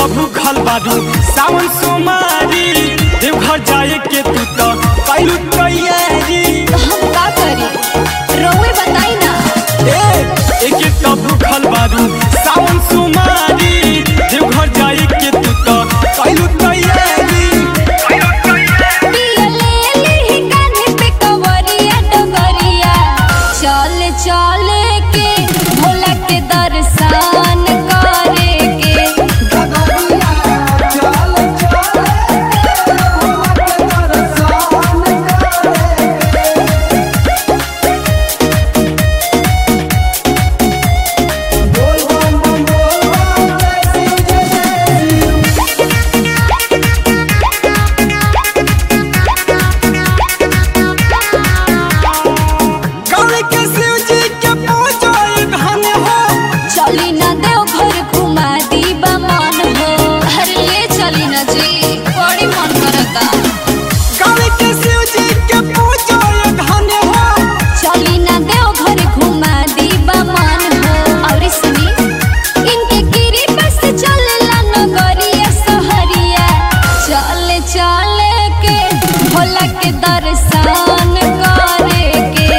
भूखल बारू सावन सोमारी देवघर जाए के तू तो कैलू तैयारी हम का करी रउए बताई ना ए एक एक तो भूखल बारू सावन सोमारी देवघर जाए के तू तो कैलू तैयारी पिया ले ली कान्हे पे कवरिया डगरिया चल चल के भोला के दर्शन करे के गौरी के शिव जी के पूजो धन हो चली ना देव घर घुमा दी मन हो अरे ले चली ना जी बड़ी मन करता गौरी के शिव जी के पूजो धन हो चली ना देव घर घुमा दी मन हो और सुनी इनके गिरी बस चलला नगरिया सहरिया चल चल के भोला के दर्शन करे के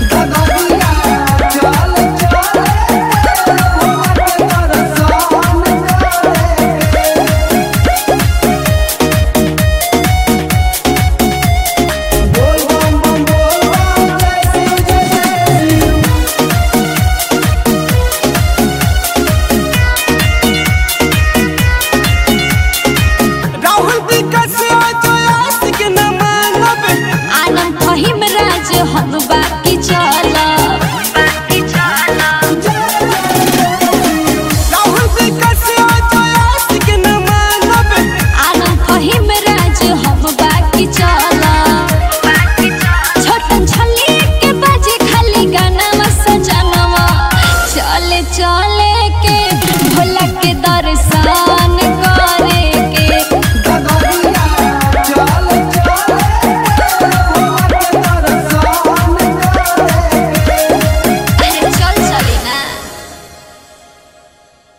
राहुल विकास जयास के न मानब आनंद फहिम राज हम बाकी चलब राहुल विकास जयास के न मानब आनंद फहिम राज हम बाकी चलब छोटन छली के बाजे खाली गाना सजनवा चले चले के भोला के